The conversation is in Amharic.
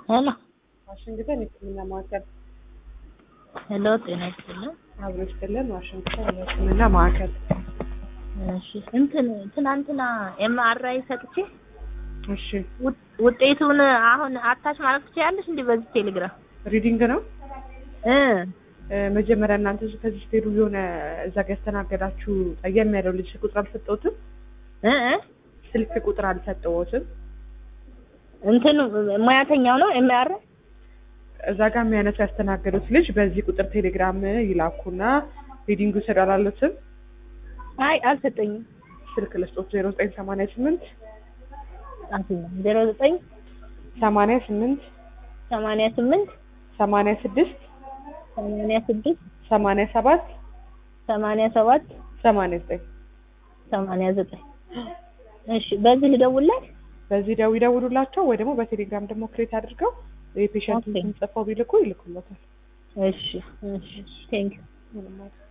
ሄሎ ዋሽንግተን የሕክምና ማዕከል ሄሎ፣ ጤና ይስጥልኝ። አብሮ ይስጥልን። ዋሽንግተን የሕክምና ማዕከል እሺ፣ እንትን ትናንትና ኤምአርአይ ሰጥቼ እሺ፣ ውጥ- ውጤቱን አሁን አታች ማለት ትችያለሽ እንዴ? በዚህ ቴሌግራም ሪዲንግ ነው። እ እ፣ መጀመሪያ እናንተ ከዚህ ስትሄዱ የሆነ እዛ ጋ ያስተናገዳችሁ ጠየም ያለው ልጅ ቁጥር አልሰጠሁትም። እ እ ስልክ ቁጥር አልሰጠሁትም። እንትን ሙያተኛው ነው ኤምአርአይ እዛ ጋር የሚያነሱ ያስተናገዱት ልጅ በዚህ ቁጥር ቴሌግራም ይላኩና ሪዲንግ ውሰዱ አላሉትም። አይ አልሰጠኝም። ስልክ ልስጦት ዜሮ ዘጠኝ ሰማንያ ስምንት አትኛ ዜሮ ዘጠኝ ሰማንያ ስምንት ሰማንያ ስምንት ሰማንያ ስድስት ሰማንያ ስድስት ሰማንያ ሰባት ሰማንያ ሰባት ሰማንያ ዘጠኝ ሰማንያ ዘጠኝ እሺ፣ በዚህ ልደውልላት። በዚህ ደው ይደውሉላቸው ወይ ደግሞ በቴሌግራም ደግሞ ክሬት አድርገው የፔሸንቱን ኦኬ። ስም ጽፈው ቢልኩ ይልኩሎታል። እሺ እሺ፣ ቴንክ ምንም አይደል።